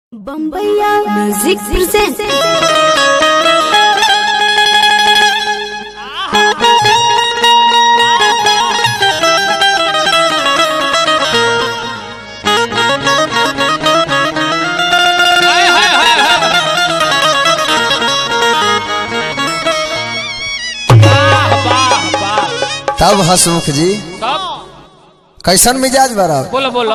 बम्बैया music present हाय हाय हाय हाय वाह वाह वाह तब हसमुख जी तब कैसन मिजाज बड़ा बोलो बोलो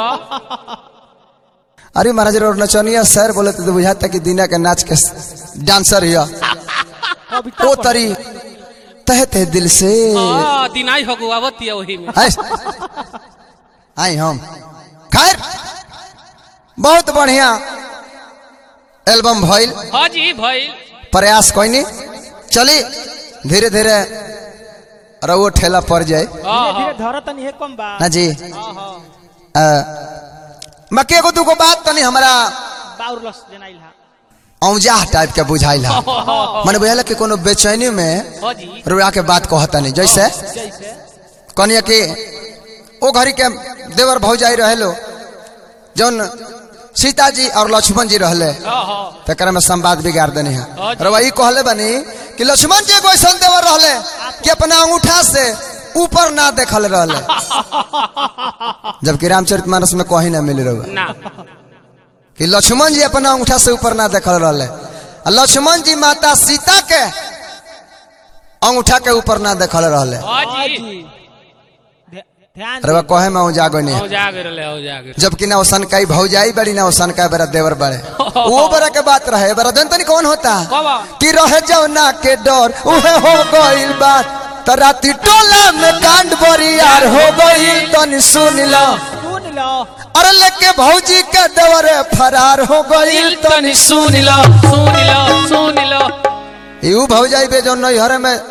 अरे महाराज और नचनिया सर बोले तो बुझाता कि दीना के नाच के डांसर हिया ओ तरी तह तह दिल से हाँ दिनाई हो गो आवती है वही में आय। आई हम खैर बहुत बढ़िया एल्बम भइल हाँ जी भाई प्रयास कोई चली धीरे धीरे रवो ठेला पड़ जाए हाँ धीरे हाँ धर तनी हे कम बा ना जी हाँ हाँ अ, मके को दूगो बात तनी हमारा बाउर लस जनाइल हा औजा टाइप के बुझाइल हा मन बुझाइल कि कोनो बेचैनी में हाँ जी रुआ के बात कहता नहीं जैसे जैसे कनिया कि ओ घड़ी के देवर भौजाई रहे लो जौन सीता जी और लक्ष्मण जी रहले हाँ हाँ तकर में संवाद बिगाड़ देने हैं हाँ जी। रवा ई कहले बनी कि लक्ष्मण जी एगो ऐसन देवर रहले कि अपना अंगूठा से ऊपर ना देखल रहले जबकि रामचरितमानस में कहीं ना मिल रहा ना कि लक्ष्मण जी अपना अंगूठा से ऊपर ना देखल रहले आ लक्ष्मण जी माता सीता के अंगूठा के ऊपर ना देखल रहले हाँ हाँ जी जी ध्य- ध्यान रवा कहे में जागो नहीं हो जागे रहे हो जागे जबकि ना ओसन कई भौजाई बड़ी ना ओसन का बेरा देवर बड़े वो बड़ा के बात रहे बड़ा दिन तनी कौन होता कब कि रहे जाओ ना के डर उहे हो गइल बात त राती टोला में कांड बरी यार हो गइल तनी सुन लो सुन लो अरे लेके भौजी के देवर फरार हो गइल तनी सुन लो सुन लो सुन लो यू भौजाई बे जो नहीं हरे में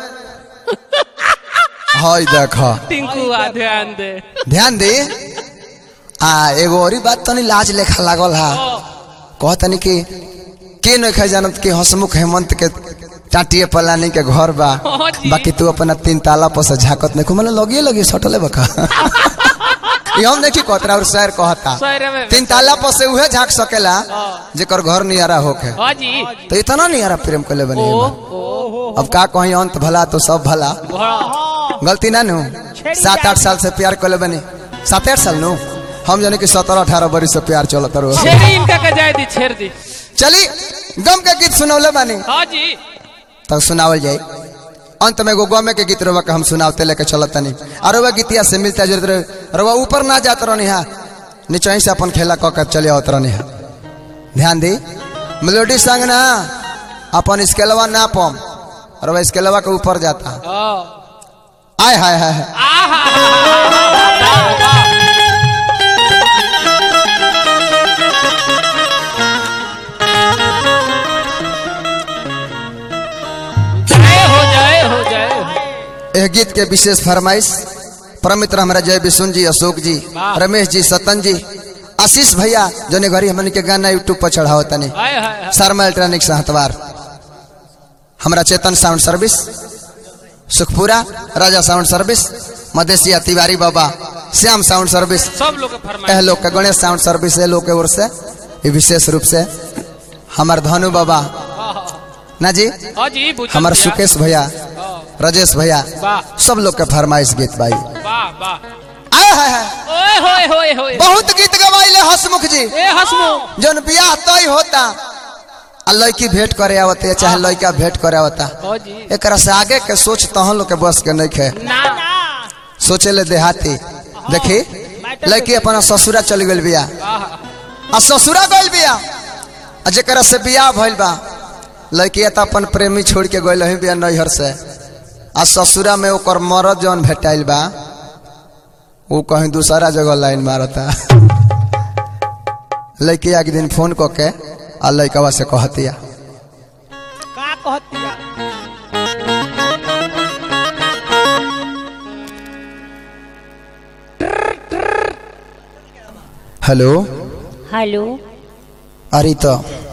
हाय देखा टिंकू आ ध्यान दे ध्यान दे आ एगो औरी बात तनी लाज लेखा लागल हा कहतनी कि के नहीं खा जानत कि हसमुख हेमंत के टाटिए पलानी के घर बा हाँ जी। बाकी तू अपना तीन ताला पर से झाकत नहीं मतलब लगिए लगी सटले बका ये हम देखी कहतरा और शहर कहता सर में तीन ताला पर से उहे झाक सकेला जेकर घर नियारा होके हाँ जी तो इतना नियारा प्रेम कले बनी ओ एमा। ओ अब का कहीं अंत भला तो सब भला हाँ गलती ना नु सात आठ साल से प्यार कले बनी सात आठ साल नु हम जाने कि सत्रह अठारह बरी से प्यार चलत रहो छेड़ी इनका का जाए दी छेड़ दी चली गम के गीत सुनौले बानी हाँ जी तब सुनावल जाए अंत में एगो गमे के गीत रवा के हम सुनावते लेके चलत तनी और वह गीतिया से मिलता जुलत रहे रवा ऊपर ना जात रहनी हा नीचे से अपन खेला कह कर चले आवत रहनी हा ध्यान दी मेलोडी संग ना अपन स्केलवा ना पम रवा स्केलवा के ऊपर जाता हाँ आय हाय हाय हाय। आहा जय हो जय हो जय यह गीत के विशेष फरमाइश परमित्र हमारा जय विष्णु जी अशोक जी वाह। रमेश जी सतन जी आशीष भैया जोने घरी हमन के गाना यूट्यूब पर चढ़ाओ तनी हाय हाय हाय। शर्मा इलेक्ट्रॉनिक्स हतवार हमारा Chetan sound service Sukhpura Raja sound service Madhesiya Tiwari Baba Shyam sound service सब लोग के एह फरमाइश लोग के गणेश साउंड सर्विस है लोग के ओर से ये विशेष रूप से हमार धनु बाबा हाँ, हाँ। ना जी हाँ जी बुझल हमार भैया। सुकेश भैया हाँ, राजेश भैया वाह सब लोग के फरमाइश गीत भाई वाह वाह आय हाय हाय ओए होए होए होए बहुत गीत गवाइले हसमुख जी ए हसमु जौन बियाह तय होता आ लड़की भेंट करे आवते चाहे लड़का भेंट करे आवता हाँ जी एकरा से आगे के सोच तहन लोग के बस के नहीं खे ना सोचे ले देहाती देखी लड़की अपना ससुरा चल गई बिया आहा आ ससुरा गइल बिया आ जेकरा से बियाह भइल बा लड़की तो अपन प्रेमी छोड़ के गइल ही बिया नैहर से आ ससुरा में ओकर मरद जौन भेटाइल बा वो कहीं दूसरा जगह लाइन मारता लड़की एक दिन फोन क के आ लड़कवा से कहतिया का कहतिया हेलो हेलो अरे तो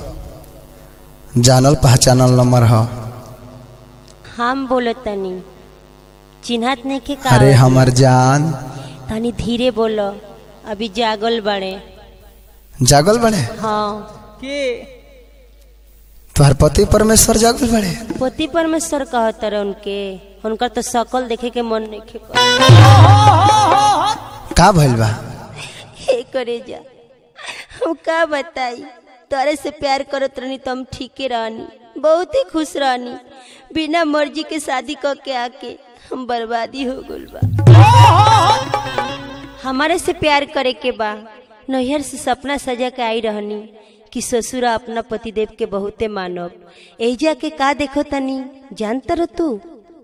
जानल पहचानल नंबर ह हम बोलत तनी चिन्हत नहीं के का अरे हमर जान तनी धीरे बोलो अभी जागल बड़े जागल बने हाँ के तुम्हार पति परमेश्वर जागल बड़े पति परमेश्वर कहत रहे उनके उनकर तो शकल देखे के मन नहीं खे का भइल बा हे करे जा हम का बताई तोरे से प्यार करत रहनी तो हम ठीके रहनी बहुत ही खुश रहनी बिना मर्जी के शादी क के आके हम बर्बादी हो गइल बा हमारे से प्यार करे के बा नैहर से सपना सजा के आई रहनी कि ससुरा अपना पतिदेव के बहुते मानब एजा के का देखो तनी जानत रह तू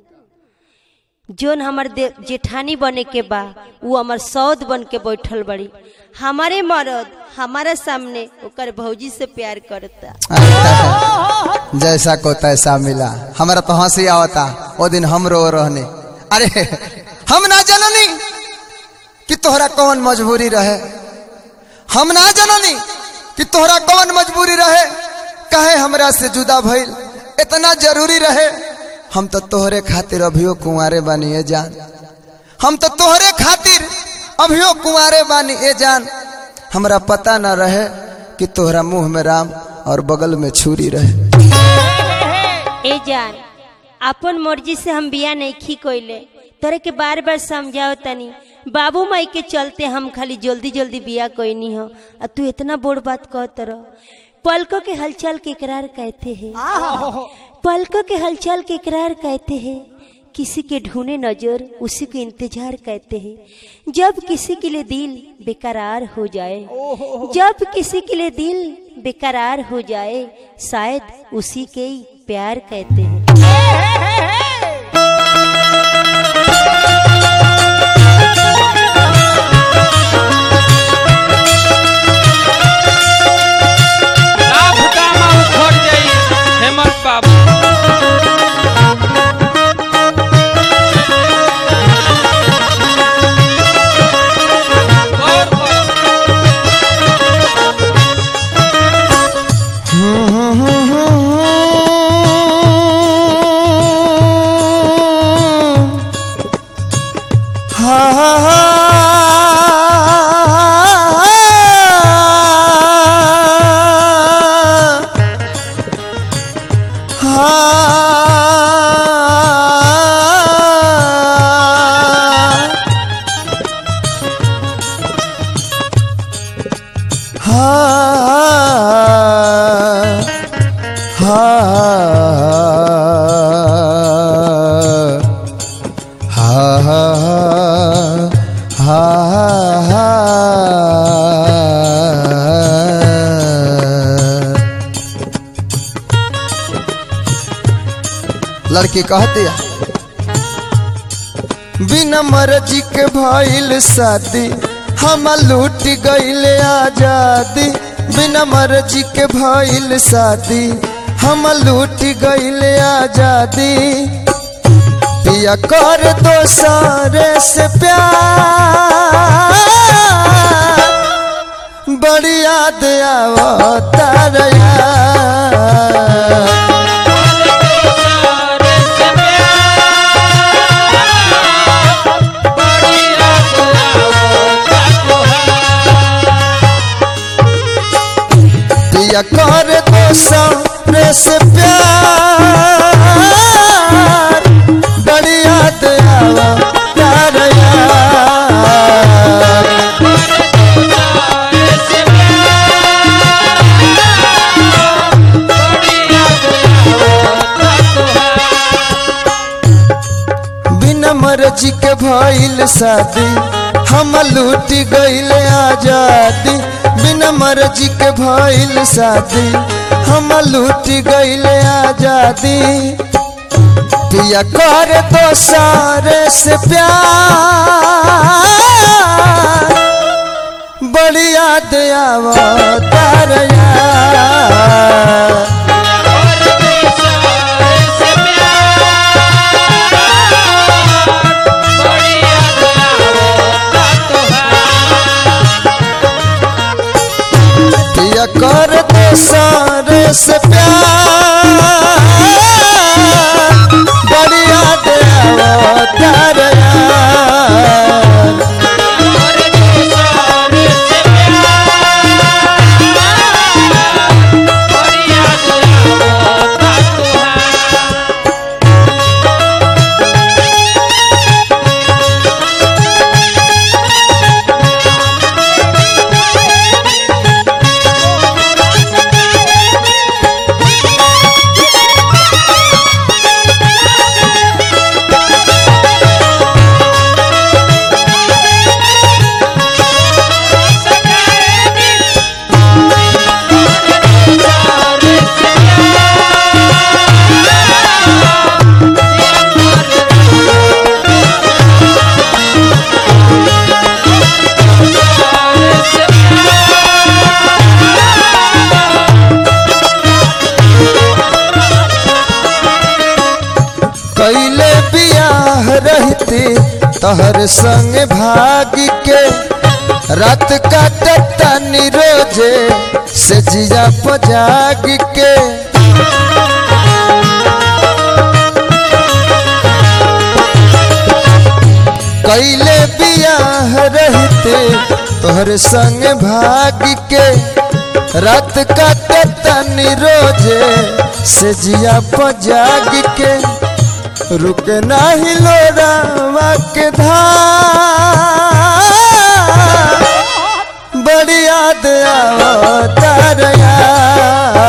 जोन हमर दे जेठानी बने के बा वो हमर सौद बन के बैठल बड़ी हमारे मर्द हमारा सामने ओकर भौजी से प्यार करता जैसा को तैसा मिला हमारा तो हंसी आवता वो दिन हम रो रहने अरे हम ना जननी कि तोहरा कौन मजबूरी रहे हम ना जननी कि तोहरा कौन मजबूरी रहे कहे हमरा से जुदा भइल इतना जरूरी रहे हम तो तोहरे खातिर अभियो कुंवारे बानी ए जान हम तो तोहरे खातिर अभियो कुंवारे बानी ए जान हमरा पता ना रहे कि तोहरा मुंह में राम और बगल में छुरी रहे ए जान अपन मर्जी से हम बिया नहीं खी कोइले तोरे के बार बार समझाओ तनी बाबू माई के चलते हम खाली जल्दी जल्दी बिया कोई हो आ तू इतना बोड़ बात कहत रह पलकों के हलचल के इकरार कहते हैं पलकों के हलचल के इकरार कहते हैं किसी के ढूंढे नजर उसी को इंतजार कहते हैं जब किसी के लिए दिल बेकरार हो जाए जब किसी के लिए दिल बेकरार हो जाए शायद उसी के ही प्यार कहते हैं लाभ कामा उखड़ जाई हेमंत बाबू गौर कर। लड़की कहती है बिना मर्जी के भइल शादी हम लूट गईले आजादी बिना मर्जी के भइल शादी हम लूट गईले आजादी पिया कर दो सारे से प्यार बड़ी याद आवता रे यार सारे से प्यार, बड़ी याद आवता तोहार। पिया कर दो सामने से प्यार बड़ी याद आवा प्यार यार सारे से प्यार, बड़ी याद आवता तोहार। बिना मर्जी के भइल शादी हम लूट गईल आजादी बिना मर्जी के भइल शादी हम लूट गईल आजादी पिया कर दो सारे से प्यार बड़ी याद आवता रे यार सारे से प्यार, बड़ी याद आवता तोहार। पिया कर दो सारे से प्यार बड़ी याद आवता रे यार सारे से प्यार, रहती तोहर संग भाग के रात काटता रोजे से जिया पजाग के कैले बियाह रहते तोहर संग भाग के रात काटता रोजे से जिया पजाग के रुक नाही लोरावा के धार बड़ी याद आवतार यार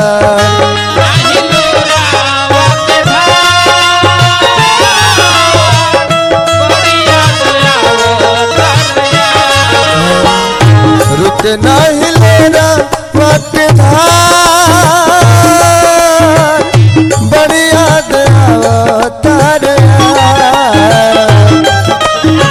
रुक नहीं लेना वक्त धार बड़ी याद आवतार यार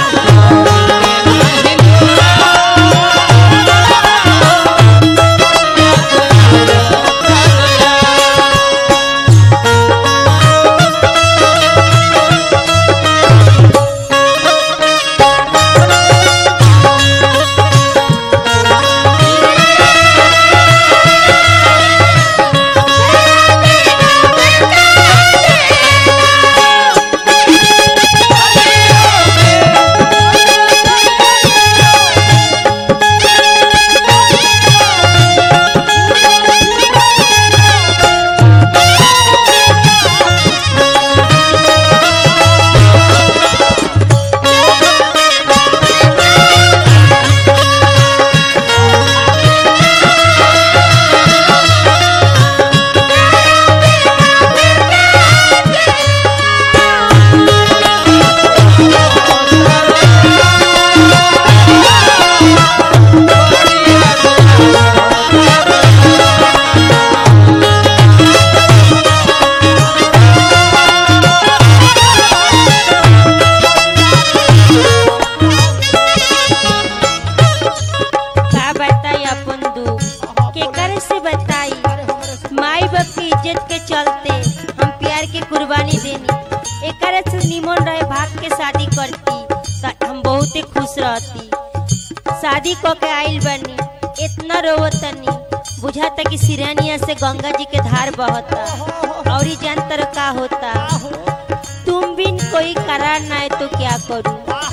का बताई अपन दुख केकर से बताई माई बाप की इज्जत के चलते हम प्यार के कुर्बानी देनी एकर से निमन रहे भाग के शादी करती त हम बहुते खुश रहती शादी क के आइल बनी इतना रोवतनी बुझाता कि सिरानिया से गंगा जी के धार बहता और जान तर का होता तुम बिन कोई करार ना है तो क्या करूं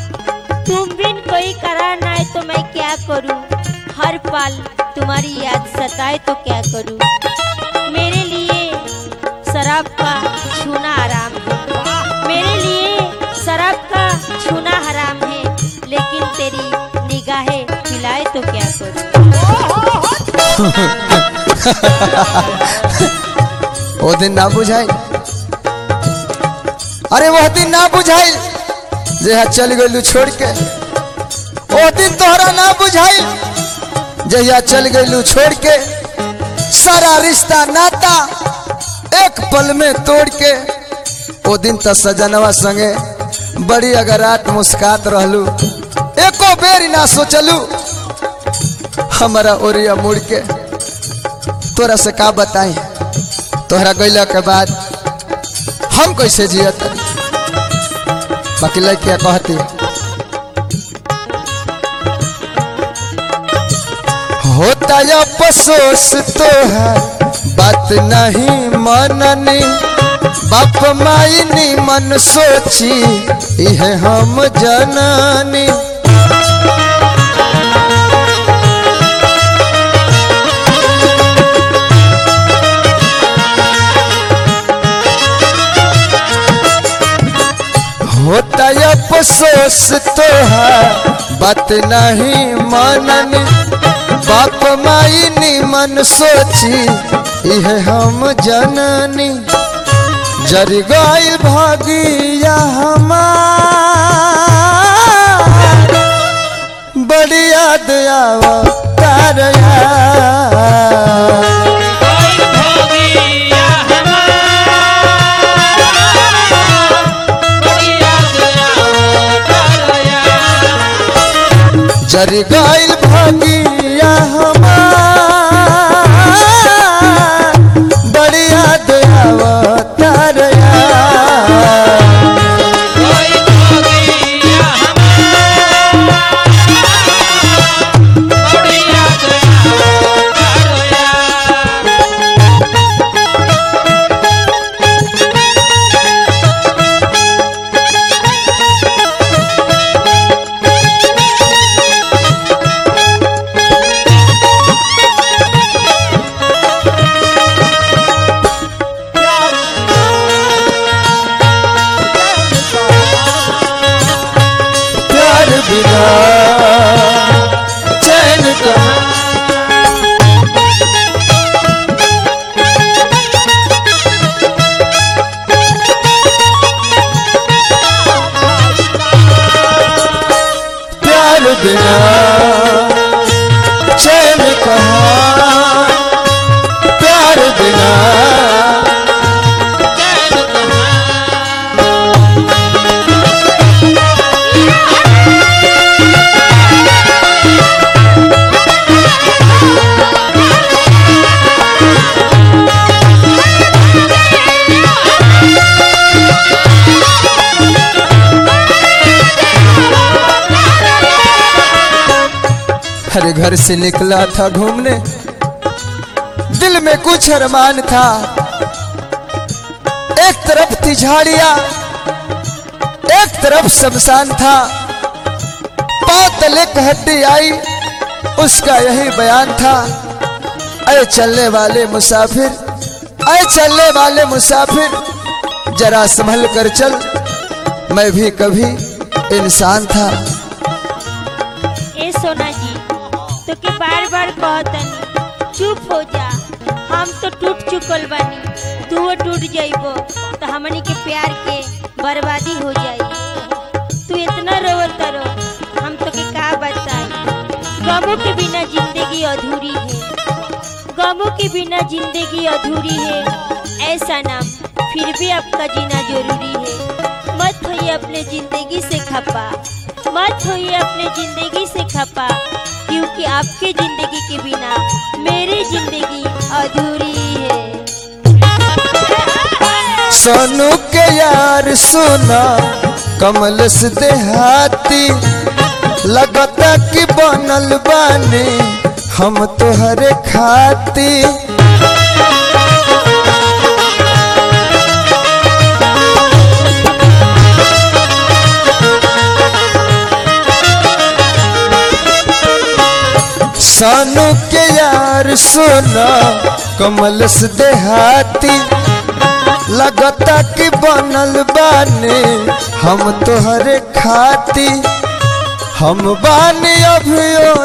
तुम बिन कोई करार ना है तो मैं क्या करूं हर पल तुम्हारी याद सताए तो क्या करूं मेरे लिए शराब का छूना आराम है मेरे लिए शराब का छूना हराम है लेकिन तेरी निगाहें खिलाए तो क्या करूं वो दिन ना बुझाई अरे वह दिन ना बुझाई जहिया चल गलू छोड़ के वो दिन तोहरा ना बुझाई जहिया चल गलू छोड़ के सारा रिश्ता नाता एक पल में तोड़ के वो दिन तो सजनवा संगे बड़ी अगर रात मुस्कात रहलू एको बेरी ना सोचलू हमारा ओरिया मुड़ के तोरा से का बताई तोहरा गैला के बाद हम कैसे जियत बाकी लड़किया कहती होता या अफसोस तो है बात नहीं मननी बाप माई नी मन सोची यह हम जननी होता या अफसोस तो है बात नहीं मननी बाप माई नी मन सोची यह हम जननी जर गई भागिया हमार बड़ी याद आवा तार यार जर गईल भागिया हमार बड़ी याद आवतार यार बिना चैन कहाँ प्यार बिना चैन कहाँ हर घर से निकला था घूमने दिल में कुछ अरमान था एक तरफ थी झाड़ियां एक तरफ शमशान था पांव तले एक हड्डी आई उसका यही बयान था अरे चलने वाले मुसाफिर अरे चलने वाले मुसाफिर जरा संभल कर चल मैं भी कभी इंसान था ए सोना जी तो के बार बार कहतनी चुप हो जा हम तो टूट चुकल बानी तू टूट जाइबो तो हमनी के प्यार के बर्बादी हो जाई तू इतना रोवत रो हम तो के का बताई गमों के बिना जिंदगी अधूरी है गमों के बिना जिंदगी अधूरी है ऐसा नाम फिर भी आपका जीना जरूरी है मत होइए अपने जिंदगी से खपा मत होइए अपने जिंदगी से खपा क्योंकि आपके जिंदगी के बिना मेरी जिंदगी अधूरी है सोनू के यार सोना कमल से देहाती लगता कि बनल बानी हम तोहरे खाती सोनू के यार सोना कमल से देहाती लगता कि बनल बानी हम तोहरे खाती हम बानी अभियो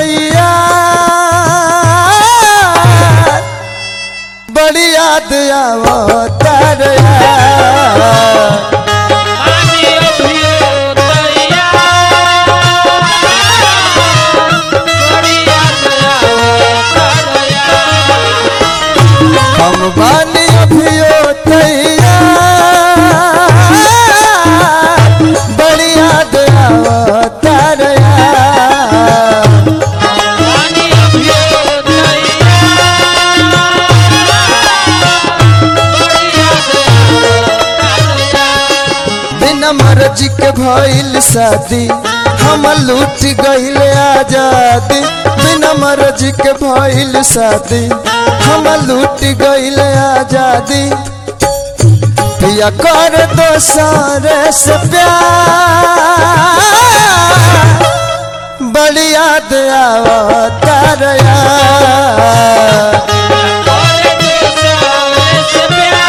तैयार बड़ी याद आवता रे यार पानी अभियो तैयार बड़ी याद आवता हम बानी अभियो तैयार बड़ी याद आवता रे यार पानी अभियो तैयार बड़ी याद आवता बिना मर्जी के भइल शादी हम लूट गइल आजादी बिना मर्जी के भइल शादी हम लूट गइल आजादी पिया कर दो सारे से प्यार बड़ी याद आवता रे यार और दूसरे से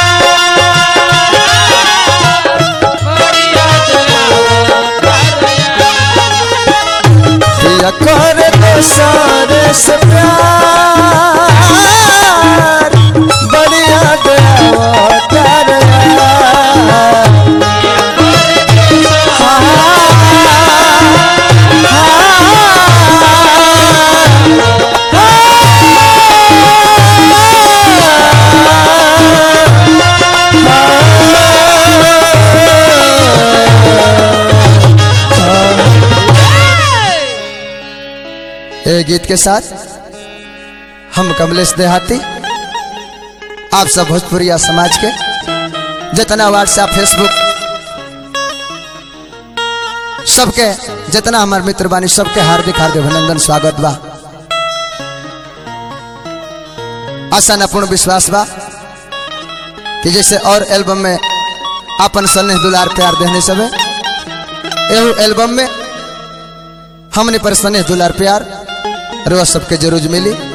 प्यार बड़ी याद आवता पिया कर दो सारे से प्यार बड़ी याद आवता रे यार ए गीत के साथ हम कमलेश देहाती आप सब भोजपुरिया समाज के जितना व्हाट्सएप फेसबुक सबके जितना हमार मित्र बानी सबके हार्दिक हार्दिक अभिनंदन स्वागत बा आशा न पूर्ण विश्वास बा कि जैसे और एल्बम में अपन स्नेह दुलार प्यार देने सबे एहू एल्बम में हमने पर स्नेह दुलार प्यार रोज सबके जरूर मिली